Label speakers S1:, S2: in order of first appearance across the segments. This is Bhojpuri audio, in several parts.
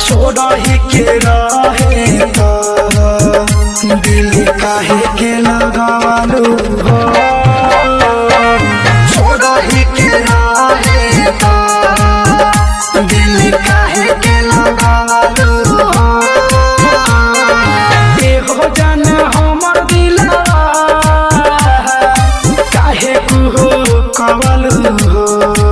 S1: छोड़ही के रहे तो दिल काहे के लगालू हो छोड़ही के रहे तो दिल काहे के लगालू हो एहो जान हमर दिलवा काहे कुहो कवलू हो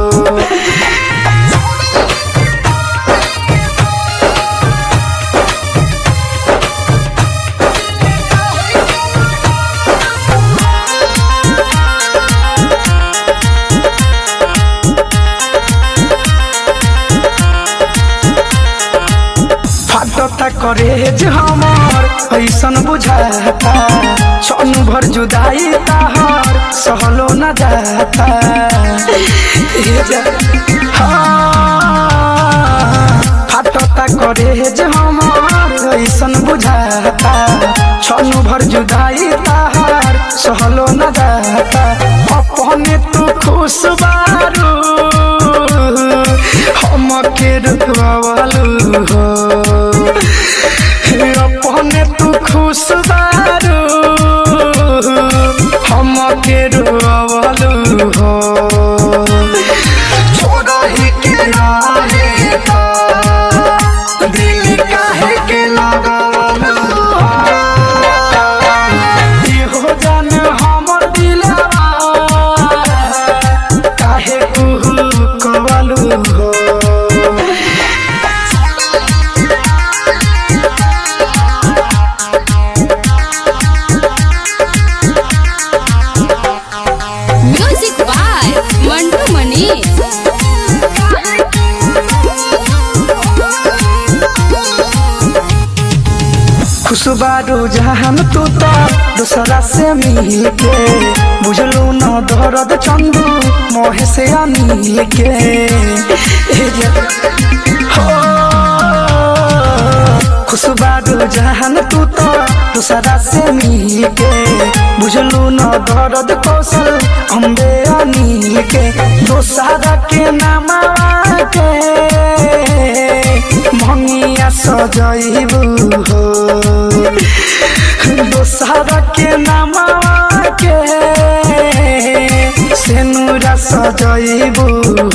S1: फाटता करे जे हमर ऐसन बुझाता छन भर जुदाई ताहर सहलो न जाता ए जा- हाँ, फाटता करे जे हमर ऐसन बुझाता छन भर जुदाई ताहर सहलो न जाता अपने तू खुश बारू हम के रुकवालू हो अपने तू खुश बारू हम के रुकवालू हो छोड़ही के रहे तो दिल काहे के लगालू हो जान हमर दिलवा काहे कुहू कवलू हो
S2: म्यूजिक बाय मंटू मनी
S1: खुशबारू जहान तू तो दूसरा से मिल के बुझलू न दर्द चंदू मोहे से अनिल के ए जे- हो खुशबारू जहान तू तो दूसरा से मिल के बुझलू न दर्द कौशल अम्बे अनिल के दोसरा के नाम के भंगिया सजैबू हो दोसरा के नाम के सेनुरा सजैबू